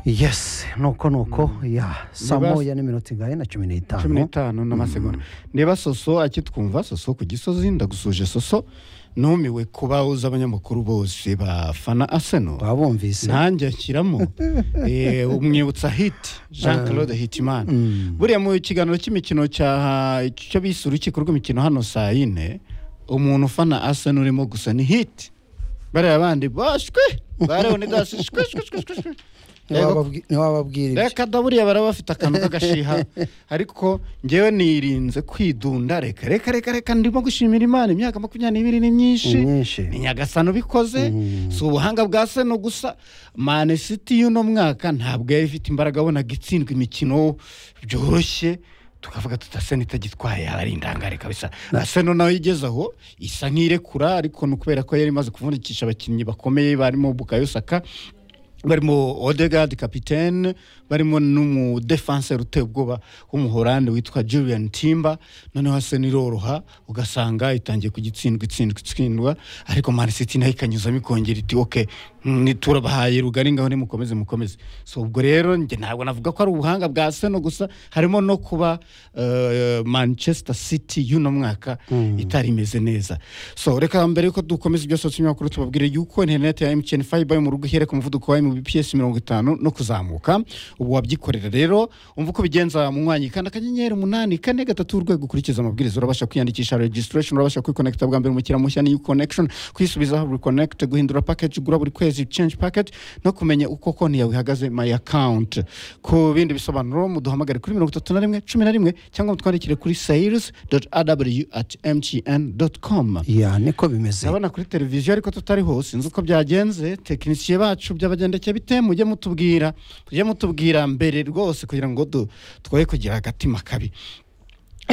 yesi nuko nuko ya saa Niba- moya n'iminota ingahe na cumi cumi n'itanu n'itanu n'amasegonda niba soso akitwumva soso ku gisozi ndagusuje soso numiwe kuba uzi abanyamakuru bose bafana aseno twabumvise nanjye ashyiramo Eh, umwibutsa hiti jean claude hitimana buriya mu kiganiro cy'imikino cya icyo bise urukiko rw'imikino hano saa yine umuntu ufana aseno urimo gusa ni hiti bariya bandi bashwe bareho ni gasi shwe shwe shwe shwe shwe Yego, Ntiwababwi- ntiwababwira ibyo reka da buriya baraba bafite akantu k'agashiha ariko ngewe nirinze kwidunda reka reka reka reka ndimo gushimira imana imyaka makumyabiri n'ibiri ni myinshi Myinshi. ni nyagasani ubikoze si ubuhanga bwa seno gusa mane siti y'uno mwaka ntabwo yari ifite imbaraga abonaga itsindwa imikino byoroshye tukavuga tuti seno itagitwaye yaba ari indangare kabisa na seno nayo igeze aho isa nk'irekura ariko ni ukubera ko yari imaze kuvundikisha abakinnyi bakomeye barimo bukayo saka barimo odegard kapitene barimo n'umudefanse uteye ubwoba w'umuhorande witwa julian timba noneho hasi niroroha ugasanga itangiye kugitsindwa itsindwa itsindwa ariko Man City nayo ikanyuzamo ikongera iti oke turabahaye rugari ngaho nimukomeze mukomeze so ubwo rero njye ntabwo navuga ko ari ubuhanga bwa seno gusa harimo no kuba eh, manchester city y'uno mwaka itari imeze neza so reka mbere yuko dukomeza ibyo sosiyete y'amakuru tubabwire yuko interineti ya mtn fiber yo mu rugo ihereka umuvuduko wa mbps mirongo itanu no kuzamuka ubu wabyikorera rero umva uko bigenza mu mwanya kanda akanyenyeri umunani kane gatatu urwego ukurikiza amabwiriza urabasha kwiyandikisha registration urabasha kwikonekita bwa mbere umukiriya mushya ni connection kwisubizaho reconnect guhindura package ugura buri kwezi change package no kumenya uko konti yawe ihagaze my account ku bindi bisobanuro muduhamagare kuri mirongo itatu na rimwe cumi na rimwe cyangwa mutwandikire kuri sales aw at mtn com ya niko bimeze ndabona kuri televiziyo ariko tutariho sinzi uko byagenze tekinisiye bacu by'abagendekeye bite mujye mutubwira mujye mutubwira mbere rwose kugira ngo du- twoye kugira agatima kabi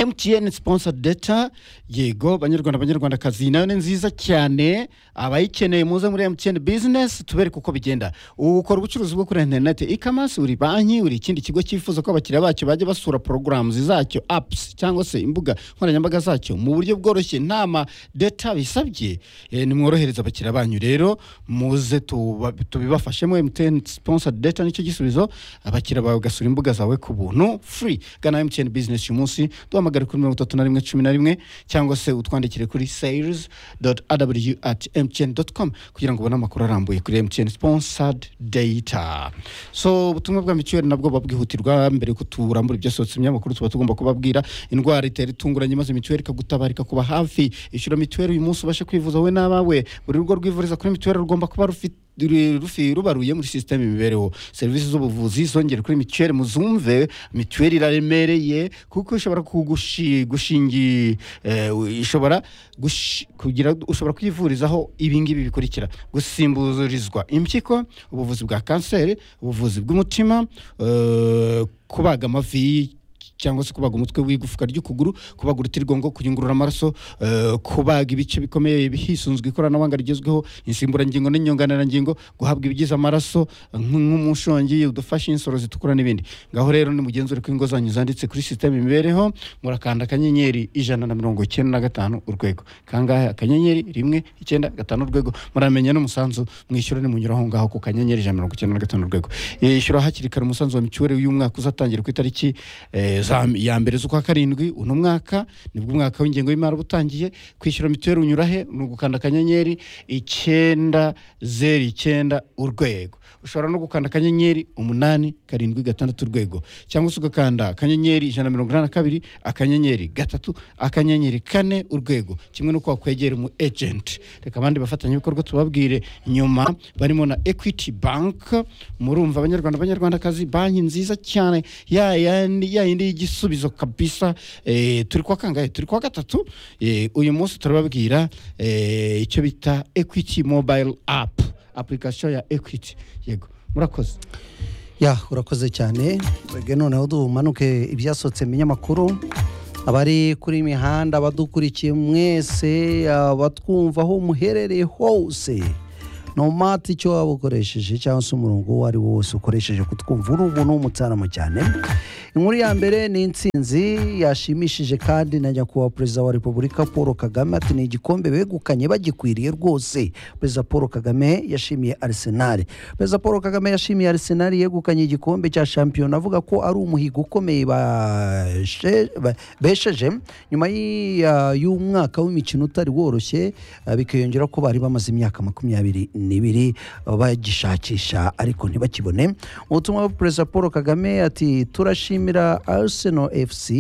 MTN sponsor data yego banyarwanda banyarwandakazi nayo ni nziza cyane abayikeneye muze muri MTN business tubereke uko bigenda ukora ubucuruzi bwo kuri internet e-commerce uri banki uri ikindi kigo cyifuza ko abakiriya bacyo bajya basura programs zacyo apps cyangwa se imbuga nkoranyambaga zacyo mu buryo bworoshye nta ma data bisabye eh, nimworohereza abakiriya banyu rero muze tuba- tubibafashemo MTN sponsor data nicyo gisubizo abakiriya bawe ugasura imbuga zawe ku buntu free gana MTN business uyu munsi duhamagare kuri mirongo itatu na rimwe cumi na rimwe cyangwa se utwandikire kuri sales aw at mtn com kugira ngo ubone amakuru arambuye kuri mtn sponsored data so ubutumwa bwa mituweli nabwo babwihutirwa mbere yuko turambura ibyasohotse ibinyamakuru tuba tugomba kubabwira indwara itera itunguranye maze mituweli ikagutabarika kuba hafi ishyura mituweli uyu munsi ubashe kwivuza wowe n'abawe buri rugo rwivuriza kuri mituweli rugomba kuba rufite ru- rufi rubaruye muri sisiteme imibereho serivisi z'ubuvuzi zongere kuri mituweli muzumve mituweli iraremereye kuko ishobora kugushi gushingi eh, ishobora gushi- kugira ushobora kwivurizaho ibingibi bikurikira gusimburizwa impyiko ubuvuzi bwa kanseri ubuvuzi bw'umutima eh, kubaga amavi cyangwa se kubaga umutwe w'igufwa ry'ukuguru kubaga urutirigongo kuyungurura amaraso eh, kubaga ibice bikomeye hisunzwe ikoranabuhanga rigezweho insimburangingo n'inyunganirangingo guhabwa ibigize amaraso nk- nk'umushongi udufasha insoro zitukura n'ibindi ngaho rero nimugenzure ko ingo zanyu zanditse kuri sisiteme imibereho murakanda akanyenyeri ijana na mirongo icyenda na gatanu urwego kangahe akanyenyeri rimwe icyenda gatanu urwego muramenya n'umusanzu mwishyura nimunyura aho ngaho ku kanyenyeri ijana na mirongo icyenda na gatanu urwego yishyura hakiri kare umusanzu wa mituweli uyu mwaka uzatangira ku itariki eh, za- ya mbere z'ukwa karindwi uno mwaka nibwo umwaka w'ingengo y'imari uba utangiye kwishyura mituweli unyura he ni ugukanda akanyenyeri icyenda zeru icyenda urwego ushobora no gukanda akanyenyeri umunani karindwi gatandatu urwego cyangwa se ugakanda akanyenyeri ijana na mirongo inani na kabiri akanyenyeri gatatu akanyenyeri kane urwego kimwe n'uko wakwegera umu ejenti reka abandi bafatanyabikorwa tubabwire nyuma barimo na equity bank murumva abanyarwanda abanyarwandakazi banki nziza cyane ya yandi ya yindi y'igisubizo kabisa eh, turi kwa kangahe turi kwa gatatu eh, uyu munsi turababwira eh, icyo bita equity mobile app application ya equity yego murakoze ya urakoze cyane Mwebwe noneho dumanuke ibyasohotse mu binyamakuru abari kuri mihanda abadukurikiye mwese abatwumva aho muherereye hose no mati icyo waba ukoresheje cyangwa se umurongo uwo ari wo wose ukoresheje kutwumva uri ubuntu w'umutsaramo cyane inkuru ya mbere ni insinzi yashimishije kandi na nyakubahwa perezida wa repubulika paul kagame ati ni igikombe begukanye bagikwiriye rwose perezida paul kagame yashimiye arisenali perezida paul kagame yashimiye arisenali yegukanye igikombe cya shampiyona avuga ko ari umuhigo ukomeye bashe- ba- besheje nyuma y'i- ya- y'umwaka w'imikino utari woroshye eh, bikiyongera ko bari bamaze imyaka makumyabiri n'ibiri eh, bagishakisha ariko ntibakibone ubutumwa perezida paul kagame ati turashimira arsenal fc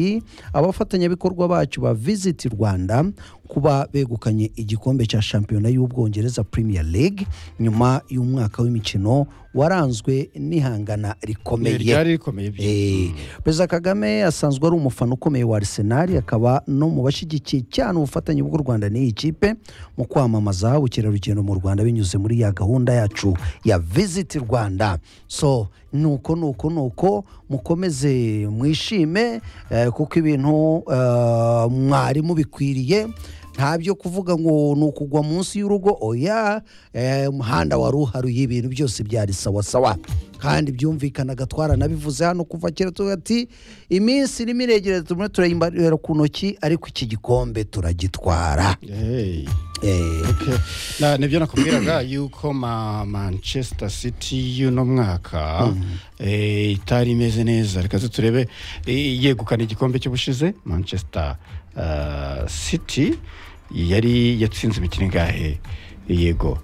abafatanyabikorwa bacu ba visit rwanda kuba begukanye igikombe cya shampiyona y'ubwongereza premier league nyuma y'umwaka w'imikino waranzwe n'ihangana Ni rikomeye ryari rikomeye byi- Eh, perezida kagame asanzwe ari umufana ukomeye wa arsenal akaba no mu bashyigikiye cyane ubufatanye bw'u rwanda n'iyi kipe mu kwamamaza ubukerarugendo mu rwanda binyuze muri ya gahunda yacu ya visit rwanda so nuko nuko nuko mukomeze mwishime eh, kuko ibintu eh, mwari mubikwiriye nta byo kuvuga ngo ni ukugwa munsi y'urugo oya eh, umuhanda wari uharuye ibintu byose byari sawasawa kandi byumvikanaga twaranabivuze hano kuva kera tuvuga ati iminsi irimo iregereza turimo turayimbarira ku ntoki ariko iki gikombe turagitwara Hey. Eh, Okay. Na, nibyo nakubwiraga yuko ma manchester city y'uno mwaka eh, itari imeze neza reka turebe eh, yegukana igikombe cy'ubushize manchester ah, city yari yatsinze imikino ingahe yego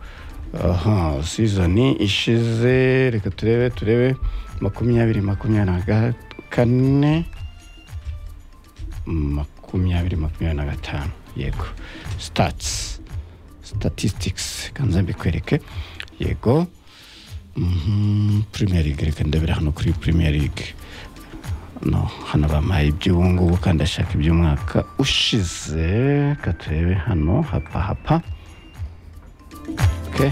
aha sizoni ishize reka turebe turebe makumyabiri makumyabiri na ga- kane makumyabiri makumyabiri na gatanu yego stats statistics kanze mbikwereke yego Mhm, premier league reka ndebera hano kuri premier league no hano bampaye iby'ubu ngubu kandi ashaka iby'umwaka ushize reka turebe hano hapa hapa okay.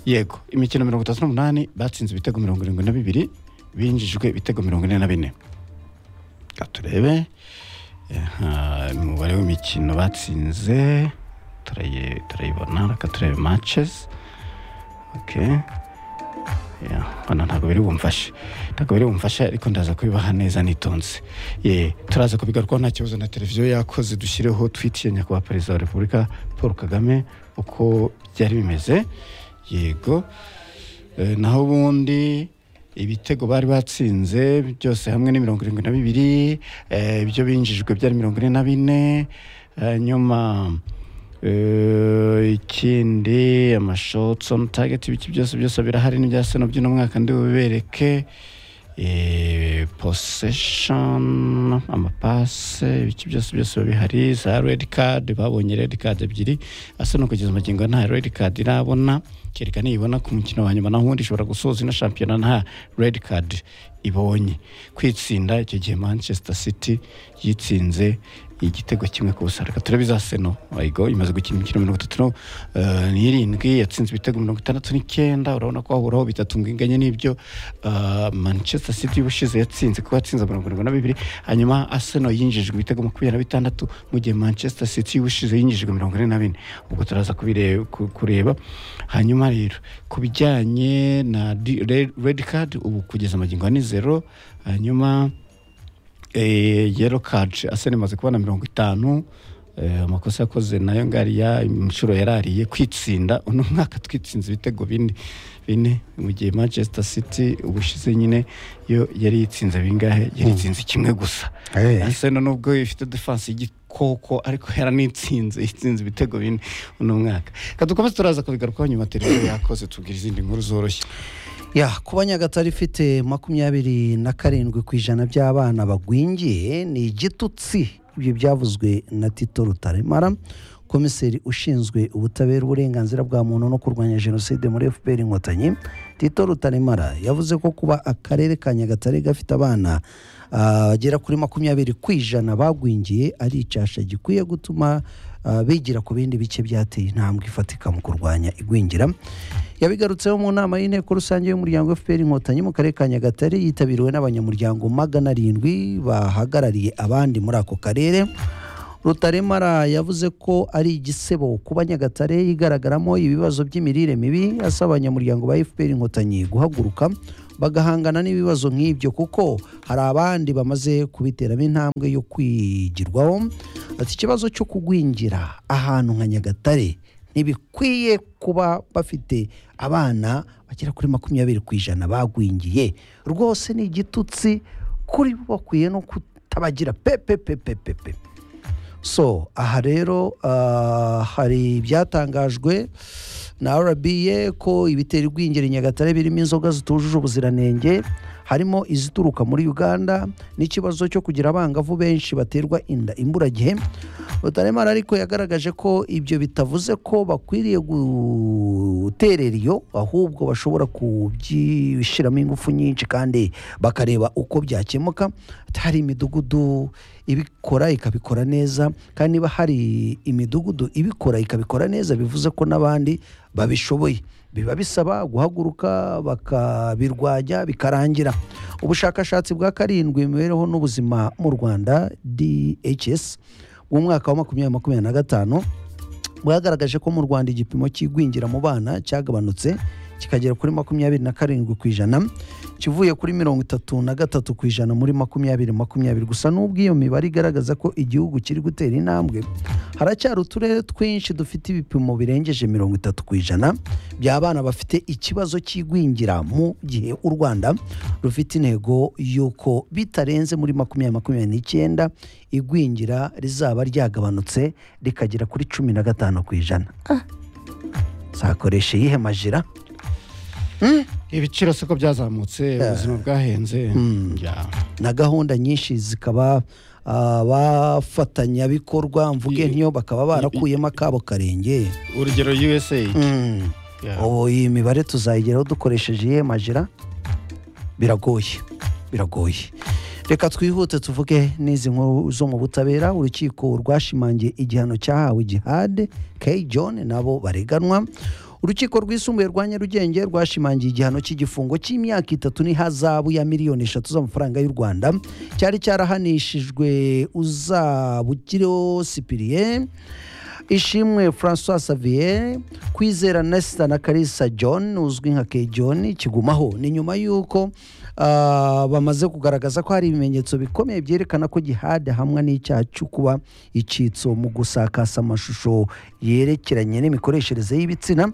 yego imikino mirongo itatu n'umunani batsinze ibitego mirongo irindwi na bibiri binjijwe ibitego mirongo ine na bine reka turebe Aha, umubare w'imikino batsinze turayi- turayibona reka turebe matches okay Yeah, bana ntabwo biri bumfashe ntabwo biri bumfashe ariko ndaza kubibaha neza nitonze ye turaza kubigarukaho nta kibazo na televiziyo yakoze dushyireho twitiye nyakubahwa perezida wa repubulika paul kagame uko byari bimeze yego Eh, naho ubundi ibitego bari batsinze byose hamwe ni mirongo irindwi na bibiri eh, ibyo binjijwe byari mirongo ine na bine eh, nyuma eh, ikindi amashotsi on target ibiki byose byose birahari n'ibya seno by'uno mwaka ndi bubereke eh, possession amapase ibiki byose byose biba bihari za red card babonye red card ebyiri asa no kugeza amagingo nta red card irabona kereka niyibona ku mukino wa nyuma naho ubundi ishobora gusoza ino shampiyona nta red card ibonye kwitsinda icyo gihe manchester city yitsinze igitego kimwe ku busa reka turebe za seno ayigo imaze gukina imikino mirongo itatu eh, n'irindwi yatsinze ibitego mirongo itandatu n'icyenda urabona ko hahuraho bitatu ngo inganye n'ibyo eh, manchester city y'ubushize yatsinze kuba yatsinze mirongo irindwi na bibiri hanyuma arsenal yinjijwe ibitego makumyabiri na bitandatu mu gihe manchester city y'ubushize yinjijwe mirongo ine na bine ubwo turaza kubire- ku- kureba hanyuma rero ku bijyanye na di- re- red card ubu kugeza amagingo ni zero hanyuma eh, yellow card Arsenal imaze kubona mirongo itanu eh, amakosa yakoze nayo ngariya inshuro yarariye kwitsinda uno mwaka twitsinze ibitego bine bine mu gihe manchester city ubushize nyine yo yari yitsinze bingahe yari yitsinze kimwe gusa eh, Arsenal nubwo ifite defense y'igikoko ariko yaranitsinze itsinze ibitego bine uno mwaka kadukomeze turaza kubigarukaho nyuma televiziyo yakoze tubwira izindi nkuru zoroshye ya kuba nyagatare ifite makumyabiri na karindwi ku ijana by'abana bagwingiye ni igitutsi ibyo byavuzwe na tito rutaremara komiseri ushinzwe ubutabera uburenganzira bwa muntu no kurwanya jenoside muri fpr inkotanyi tito rutaremara yavuze ko kuba akarere ka nyagatare gafite abana ah, bagera kuri makumyabiri ku ijana bagwingiye ari icyasha gikwiye gutuma ah, bigira ku bindi bice byateye intambwe ifatika mu kurwanya igwingira yabigarutseho mu nama y'inteko rusange y'umuryango fpr inkotanyi mu karere ka nyagatare yitabiriwe n'abanyamuryango magana arindwi bahagarariye abandi muri ako karere rutaremara yavuze ko ari igisebo kuba nyagatare igaragaramo ibibazo by'imirire mibi asaba abanyamuryango ba fpr inkotanyi guhaguruka bagahangana n'ibibazo nk'ibyo kuko hari abandi bamaze kubiteramo intambwe yo kwigirwaho ati ikibazo cyo kugwingira ahantu nka nyagatare ntibikwiye kuba bafite abana bagera kuri makumyabiri ku ijana bagwingiye rwose ni igitutsi kuri bo bakwiye no kutabagira pepepepepepe so aha rero ah, hari ibyatangajwe na RBA ko ibitera igwingira i Nyagatare birimo inzoga zitujuje ubuziranenge harimo izituruka muri Uganda n'ikibazo cyo kugira abangavu benshi baterwa inda imburagihe Rutaremara ariko yagaragaje ko ibyo bitavuze ko bakwiriye guterera iyo ahubwo bashobora kubishyiramo ingufu nyinshi kandi bakareba uko byakemuka hari imidugudu ibikora ikabikora neza kandi niba hari imidugudu ibikora ikabikora neza bivuze ko n'abandi babishoboye biba bisaba guhaguruka bakabirwanya bikarangira ubushakashatsi bwa karindwi imibereho n'ubuzima mu rwanda dhs bw'umwaka wa makumyabiri makumyabiri na gatanu bwagaragaje ko mu rwanda igipimo cy'igwingira mu bana cyagabanutse kikagera kuri makumyabiri na karindwi ku ijana kivuye kuri mirongo itatu na gatatu ku ijana muri makumyabiri makumyabiri gusa n'ubwo iyo mibare igaragaza ko igihugu kiri gutera intambwe haracyari uturere twinshi dufite ibipimo birengeje mirongo itatu ku ijana by'abana bafite ikibazo cy'igwingira mu gihe u rwanda rufite intego y'uko bitarenze muri makumyabiri makumyabiri n'icyenda igwingira rizaba ryagabanutse rikagera kuri cumi na gatanu ku ijana zakoresha iyihe majira ibiciro siko byazamutse ubuzima bwahenze yeah. na gahunda nyinshi zikaba abafatanyabikorwa mvuge I- ntiyo bakaba barakuyemo akabo karenge urugero usaid Mm. Yeah. ubu iyi mibare tuzayigeraho dukoresheje iyihe majira biragoye biragoye reka twihute tuvuge n'izi nkuru zo mu butabera urukiko rwashimangiye igihano cyahawe gihade k john nabo bareganwa urukiko rwisumbuye rwa nyarugenge rwashimangiye igihano cy'igifungo cy'imyaka itatu n'ihazabu ya miliyoni eshatu z'amafaranga y'u rwanda cyari cyarahanishijwe uzabukiriho sipiriyeni ishimwe francois xavier kwizera nesita na karisa john uzwi nka k john kigumaho ni nyuma y'uko ah, bamaze kugaragaza ko hari ibimenyetso bikomeye byerekana ko gihade hamwe n'icyaha cyo kuba icyitso mu gusakasa amashusho yerekeranye n'imikoreshereze y'ibitsina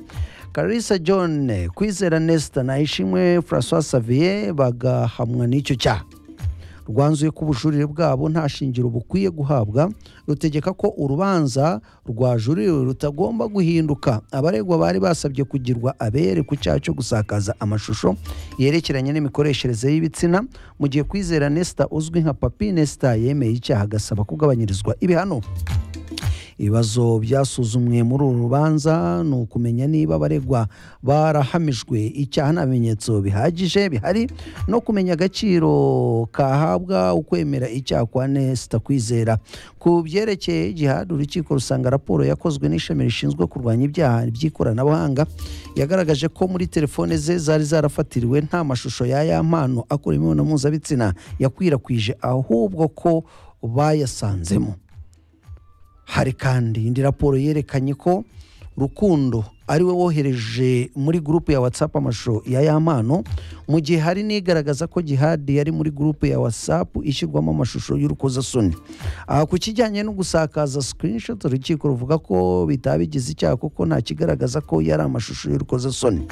karisa john kwizera nesita na ishimwe francois xavier bagahamwa n'icyo cyaha rwanzuye ko ubujurire bwabo nta shingiro bukwiye guhabwa rutegeka ko urubanza rwajuririwe rutagomba guhinduka abaregwa bari basabye kugirwa abere ku cyaha cyo gusakaza amashusho yerekeranye n'imikoreshereze y'ibitsina mu gihe kwizera nesita uzwi nka papi nesita yemeye icyaha agasaba kugabanyirizwa ibihano ibibazo byasuzumwe muri uru rubanza ni ukumenya niba abaregwa barahamijwe icyaha nta bimenyetso bihagije bihari no kumenya agaciro kahabwa ukwemera icyaha kwa nesita kwizera ku byerekeye igihano urukiko rusanga raporo yakozwe n'ishami rishinzwe kurwanya ibyaha by'ikoranabuhanga yagaragaje ko muri telefone ze zari zarafatiriwe nta mashusho y'aya mpano akora imibonano mpuzabitsina yakwirakwije ahubwo ko bayasanzemo hari kandi indi raporo yerekanye ko rukundo ariwe wohereje muri gurupe ya whatsapp amashusho ya ya mpano mu gihe hari n'igaragaza ko gihadi yari muri gurupe ya whatsapp ishyirwamo amashusho y'urukozasoni aha ku kijyanye no gusakaza screenshot urukiko ruvuga ko bitabigize icyaha kuko nta kigaragaza ko yari amashusho y'urukozasoni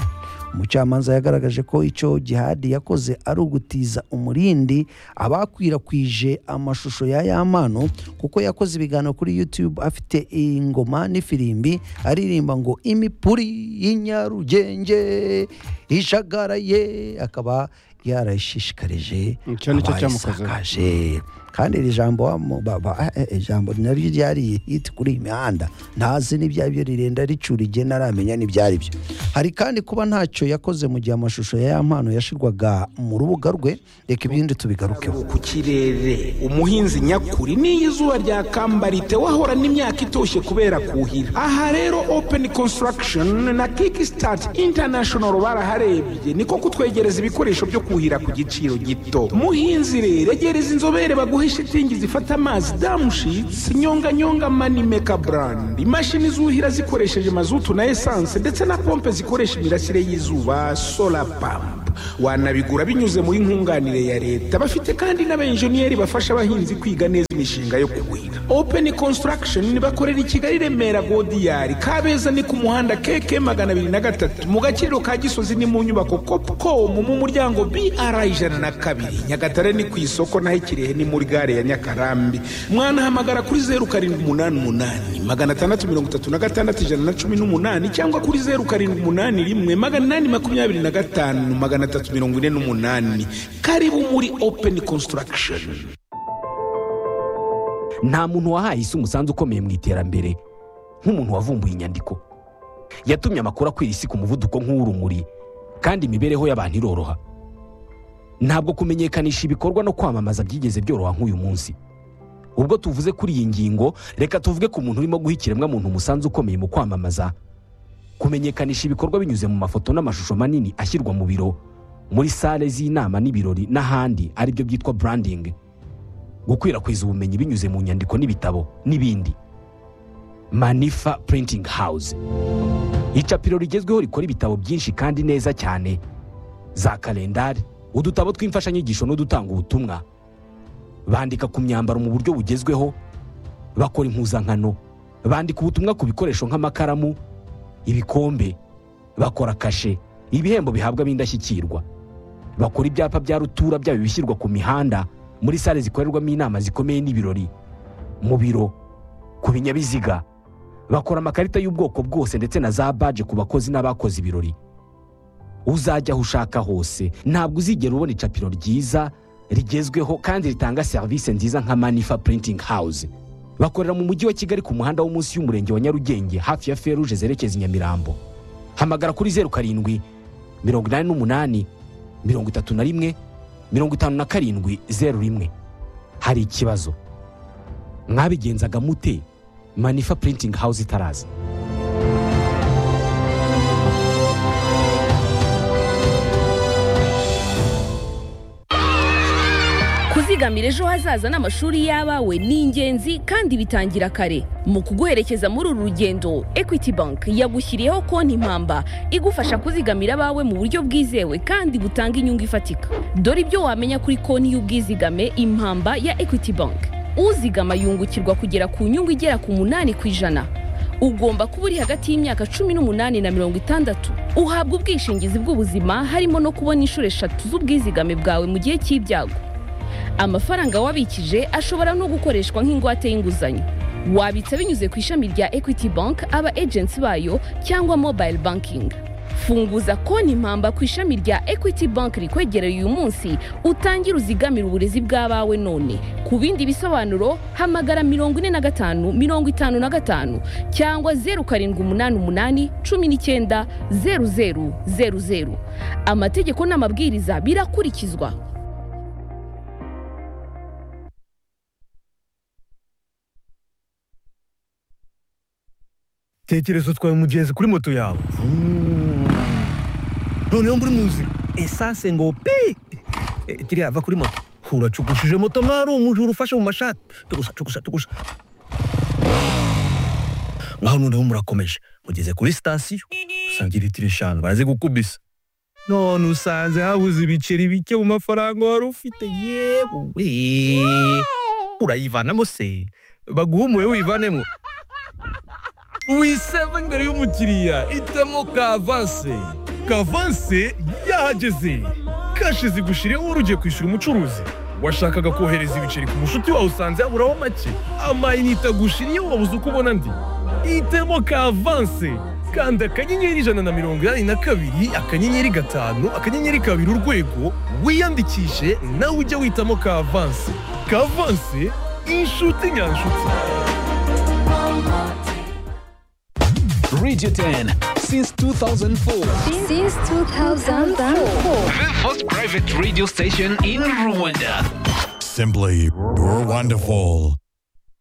umucamanza yagaragaje ko icyo gihadi yakoze ari ugutiza umurindi abakwirakwije amashusho ya ya mpano kuko yakoze ibiganiro kuri youtube afite ingoma n'ifirimbi aririmba ngo imipuri y'inyarugenge ishagaraye akaba yarayishishikarije Icyo nicyo cyamukozeho. abayisakaje kandi iri jambo wa- ba- ba- eh, eh, ijambo naryo ryari hiti kuri iyi mihanda ntazi n'ibyo ari byo rirenda ricura igihe ntaramenya n'ibyo ari byo hari kandi kuba ntacyo yakoze mu gihe amashusho ya ya mpano yashyirwaga mu rubuga rwe reka ibindi tubigarukeho ku kirere umuhinzi nyakuri n'iyo izuba ryakambarite wahora n'imyaka itoshye kubera kuhira aha rero open construction na kickstart international baraharebye niko kutwegereza ibikoresho byo kuhira kuhira ku giciro gito muhinzi rero egereza inzobere baguhe shitingi zifata amazi damushitsi nyonganyonga manimeka brand imashini zuhira zikoresheje mazutu na esanse ndetse na pompe zikoresha imirasire y'izuba sola pamp wanabigura binyuze muri nkunganire ya leta bafite kandi n'abenjeniyeri bafasha abahinzi kwiga neza imishinga yo kuhira open construction bakorera i kigali remera godiyari kabeza ni ku muhanda keke magana abiri na gatatu mu gaciro ka gisozi ni mu nyubako copcom mu muryango br ijana na kabiri nyagatare ni ku isoko naho ikirehe ni muri gare ya nyakarambi mwanahamagara kuri zeru karindwi umunani umunani magana atandatu mirongo itatu na gatandatu ijana na cumi n'umunani cyangwa kuri zeru karindwi umunani rimwe magana inani makumyabiri na gatanu magana atatu mirongo ine n'umunani karibu muri open construction nta muntu wahaye isi umusanzu ukomeye mu iterambere nk'umuntu wavumbuye inyandiko yatumye amakuru akwira isi ku muvuduko nk'uw'urumuri kandi imibereho y'abantu iroroha ntabwo kumenyekanisha ibikorwa no kwamamaza byigeze byoroha nk'uyu munsi ubwo tuvuze kuri iyi ngingo reka tuvuge ku muntu urimo guha ikiremwamuntu umusanzu ukomeye mu kwamamaza kumenyekanisha ibikorwa binyuze mu mafoto n'amashusho manini ashyirwa mu biro muri sale z'inama n'ibirori n'ahandi aribyo byitwa branding gukwirakwiza ubumenyi binyuze mu nyandiko n'ibitabo n'ibindi manifa printing house icapiro rigezweho rikora ibitabo byinshi kandi neza cyane za kalendari udutabo tw'imfashanyigisho n'udutanga ubutumwa bandika ku myambaro mu buryo bugezweho bakora impuzankano bandika ubutumwa ku bikoresho nk'amakaramu ibikombe bakora kashe ibihembo bihabwa ab'indashyikirwa bakora ibyapa bya rutura byaba ibishyirwa ku mihanda muri sale zikorerwamo inama zikomeye n'ibirori mu biro ku binyabiziga bakora amakarita y'ubwoko bwose ndetse na za baje ku bakozi n'abakoze ibirori uzajya aho ushaka hose ntabwo uzigera ubona icapiro ryiza rigezweho kandi ritanga serivisi nziza nka manifa printing house bakorera mu mujyi wa kigali ku muhanda wo munsi y'umurenge wa nyarugenge hafi ya feruje zerekeza i nyamirambo hamagara kuri zeru karindwi mirongo inani n'umunani mirongo itatu na rimwe mirongo itanu na karindwi zeru rimwe hari ikibazo mwabigenzaga mute manifa printing house itaraza kuzigamira ejo hazaza n'amashuri y'abawe ni ingenzi kandi bitangira kare mu kuguherekeza muri uru rugendo equity bank yagushyiriyeho konti impamba igufasha kuzigamira abawe mu buryo bwizewe kandi butanga inyungu ifatika dore ibyo wamenya kuri konti y'ubwizigame impamba ya equity bank uzigama yungukirwa kugera ku nyungu igera ku munani ku ijana ugomba kuba uri hagati y'imyaka cumi n'umunani na mirongo itandatu uhabwa ubwishingizi bw'ubuzima harimo no kubona inshuro eshatu z'ubwizigame bwawe mu gihe cy'ibyago amafaranga wabikije ashobora no gukoreshwa nk'ingwate y'inguzanyo wabitsa binyuze ku ishami rya equity bank aba agency bayo cyangwa mobile banking funguza konti impamba ku ishami rya equity bank rikwegereye uyu munsi utangire uzigamire uburezi bw'abawe none ku bindi bisobanuro hamagara mirongo ine na gatanu mirongo itanu na gatanu cyangwa zeru karindwi umunani umunani cumi n'icyenda zeru zeru zeru zeru amategeko n'amabwiriza birakurikizwa tekereza utwaye umugenzi kuri moto yawe noneho muri muzi esanse ngo pi Eh, kiriya va kuri moto uracukushije moto mwari umujura ufashe mu mashati tugusa tugusa tugusa ngaho noneho murakomeje mugeze kuri sitasiyo usanga litiro eshanu baraze gukubisa none usanze habuze ibiceri bike mu mafaranga wari ufite yewe urayivanamo se baguhumuye wivanemo wiseva imbere y'umukiriya itamo kavanse kavanse yahageze kashi zigushiriyeho wari ugiye kwishyura umucuruzi washakaga kohereza ibiceri ku mushuti wawe usanze yaburaho make amayinite agushiriyeho wabuze uko ubona andi itemo kavanse kanda akanyenyeri ijana na mirongo inani na kabiri akanyenyeri gatanu akanyenyeri kabiri urwego wiyandikishe nawe ujye witamo kavanse kavanse inshuti nyanshuti Radio 10 since 2004. Since 2004. The first private radio station in Rwanda. Simply, you're wonderful.